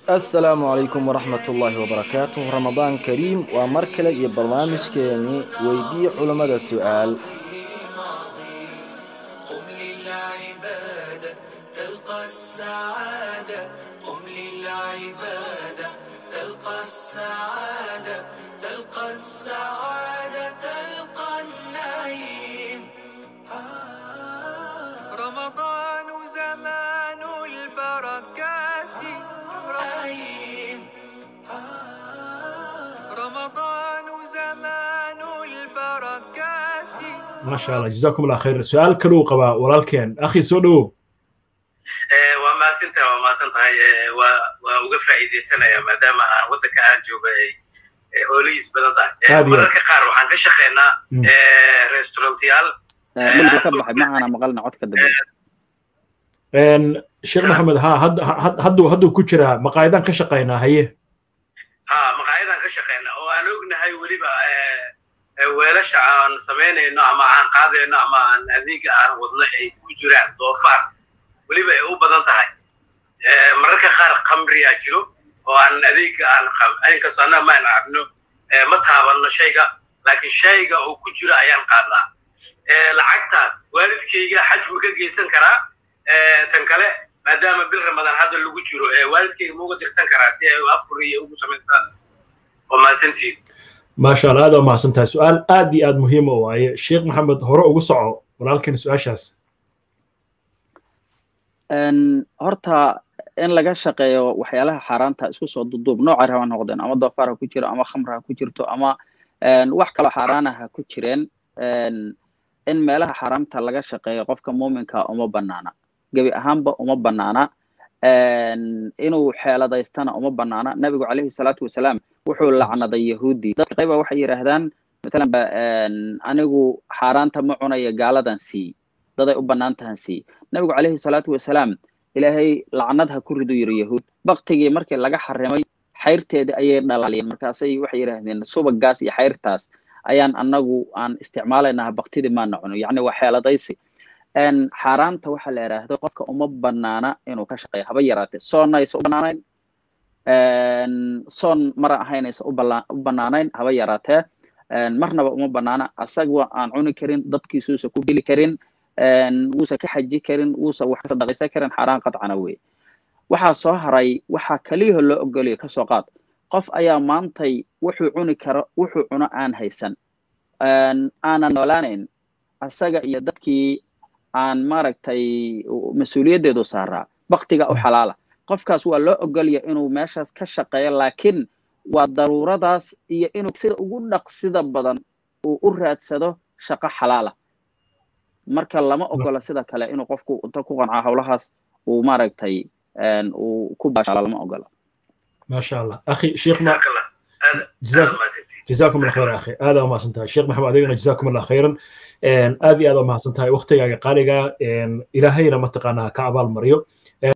asalaamu calaykum waraxmat ullaahi wabarakaatuh ramadaan kariim waa mar kale iyo barnaamijkeeni weydii culammada su-aal قم للعبادة تلقى السعادة قم للعبادة تلقى السعادة تلقى السعادة تلقى النعيم رمضان زمان البركات رحيم رمضان زمان البركات maasha allah jazakum allah khayr su-aal kaluu qabaa walaalkeen akhi soo dhowow waa mahadsantahay waa mahadsan tahay waa waa uga faa'iidaysanaya maadaama aan waddanka aan jooga ay ay hoolihiis badan tahay Aad iyo aad. mararka qaar waxaan ka shaqaynaa Mm. restaurantiyaal milka ka baxay ma aana maqalna codka dambe Een, sheekh maxamed ha had- had- hadduu hadduu ku jiraa maqaayadaan ka shaqaynaa haye ha maqaayadaan ka shaqaynaa oo aan ognahay weliba eh, eh, weelasha aan samaynayno ama aan qaadayno ama aan adeega aan wadno ay ku jiraan doofaar weliba ay u badan tahay Eh, mararka qaar khamriyaa jiro oo aan adeega aan qab- inkastoo annaga ma aan cabno eh, ma taabanno shayga laakiin shayga uu ku jiro ayaan qaadnaa Eh, lacagtaas waalidkayga xajmu ka geysan karaa Eh, tan kale maadaama bil ramadaan hadda lagu jiro eh, waalidkayga ma uga dirsan karaa si ay afur iyo ugu samaystaan waa mahadsantihiin maasha allah aad waa mahadsan tahay su-aal aad iyo aad muhiim u waaye sheekh maxamed hore ugu soco walaalkeen su-aashaas Een, horta in laga shaqeeyo waxyaalaha xaaraanta isku soo duduub nooca raba ha noqdeen ama doofaar ha ku jiro ama khamr ha ku jirto ama een, wax kaloo xaaraana ha ku jireen een, in meelaha xaaraamta laga shaqeeyo qofka muuminka uma banaana gebi ahaanba uma banaana een, inuu xeeladaystana uma banaana nabigu calayhi salaatu wasalaam wuxuu lacnaday yahuudi dadka qayba waxay yidhaahdaan matalan ba een, anigu xaaraanta ma cunayo gaaladan sii daday u bannaan tahan sii nabigu calayhi salaatu wasalaam ilaahay lacnad ha ku ridu yiri yahuud baktigii markii laga xarimay xayrteedii ayay dhalaaliyeen markaasay waxay yidhaahdeen subagaas iyo xayrtaas ayaan annagu aan isticmaalaynaa baktidii maana cuno yacni waa xeeladaysi Een, xaaraanta waxaa la yidhaahdo qofka uma banaana inuu ka shaqeeyo haba yaraatee soonnaysa u banaanayn Een, soon mara ahaynaysa u bala- u banaanayn haba yaraatee Een, marnaba uma banaana asaga aan cuni karin dadkiisuusa ku geli karin een, wuusa ka xaji karin wuusa wax ka sadaqaysan karin xaaraan qadcana wey waxaa soo haray waxaa kaliyaho loo ogolaya kasoo qaad qof ayaa maantay wuxuu cuni karo wuxuu cuno aan haysan Een, aanan noolaanayn asaga iyo dadkii aan maaragtay u- mas-uuliyaddeedu saaraa baktiga u xalaala qofkaas waa loo ogolaya inuu meeshaas ka shaqeeyo laakiin waa daruuradaas iyo inuu sida ugu dhaqsida badan uu u raadsado shaqo xalaala marka lama ogola sida kale inuu qofku inta ku qancaa howlahaas uu maaragtay een, uu ku baashaalo lama ogola maasha allah akhi sheekh ma jazaak allah aad Jazaak- aad mahadsantihiin جزاكم الله خير اخي هذا ما سنتها الشيخ محمد علينا جزاكم الله خيرا ان ادي هذا ما سنتها وقتي قاليغا ان الهينا متقانا كعبال مريو